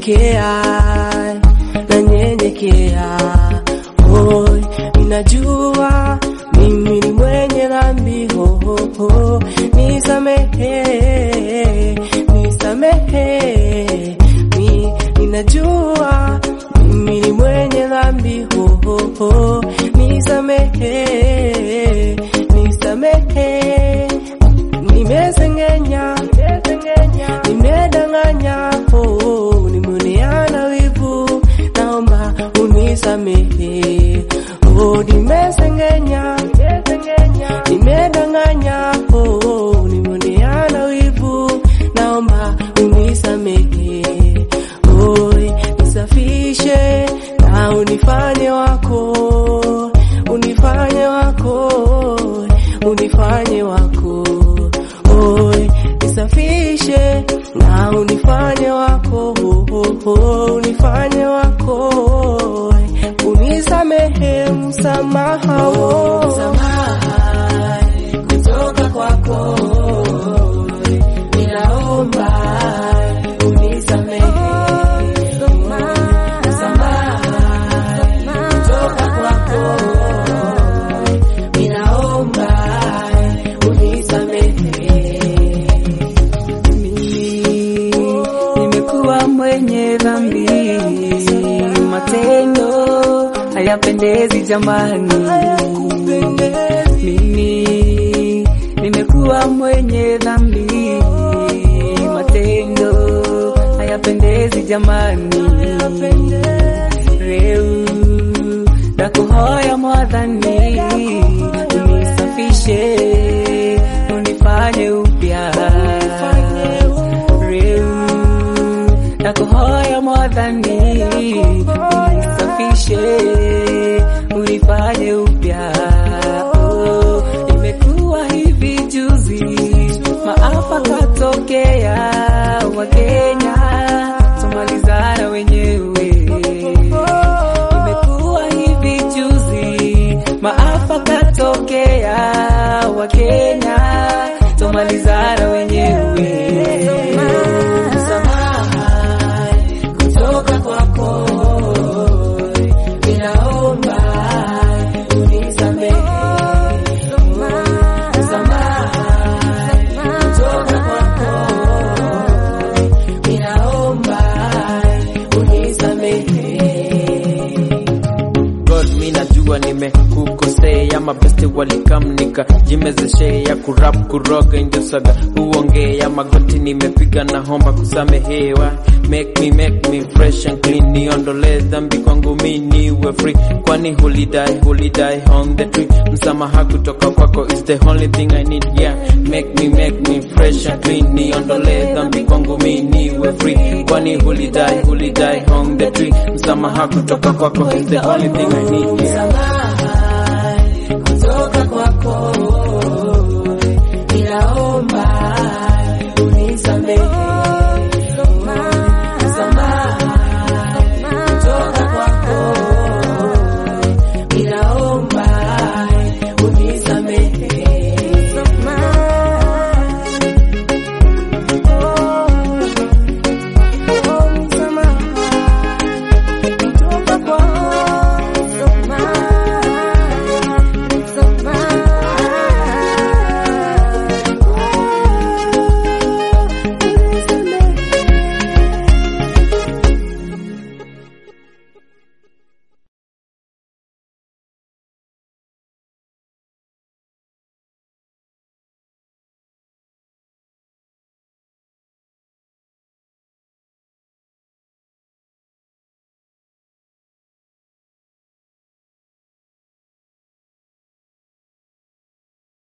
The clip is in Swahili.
nanyenyekea nanyenyekea Oi, ninajua mimi ni mwenye dhambi ho, ho, ho. Nisamehe, nisamehe mi, ninajua mimi ni mwenye dhambi ho, ho, ho. Nisamehe, nisamehe nimesengenya, nimedanganya, oh, nimeoneana wivu, naomba unisamehe. Oh, nimesengenya, nimedanganya, oh, nimeoneana wivu, naomba unisamehe. Oi, nisafishe na unifanye wako, unifanye wako, unifanye wako. Oi, nisafishe na unifanye wako, oh, oh, unifanye wako. Unisamehe msamaha, oh. msamaha kutoka kwako, ninaomba unisamehe kutoka kwako, ninaomba unisamehe. Mimi nimekuwa mwenye dhambi, matendo hayapendezi jamani. Mimi nimekuwa mwenye dhambi, matendo hayapendezi jamani. Reu nakuhoya mwadhani, unisafishe unifanye upya Reu nakuhoya mwadhani, unisafishe unifanye upya Oh, imekuwa hivi juzi, maafa katokea, Wakenya tumalizana wenyewe imekuwa hivi juzi, maafa katokea, Wakenya tumalizana wenyewe. Msamaha kutoka kwako, ninaomba unisamehe. Msamaha kutoka kwako, ninaomba unisamehe. God mi najua nimekukosea, mabeste walikamnika jimezeshea kurap kuroga ndio saga uongea magoti nimepiga na homba kusamehewa make me make me fresh and clean niondole dhambi kwangu mi niwe free kwani hulidai hulidai on the tree msamaha kutoka kwako is the only thing I need yeah make me make me fresh and clean niondole dhambi kwangu mi niwe free kwani hulidai hulidai on the tree msamaha kutoka kwako is the only thing I need yeah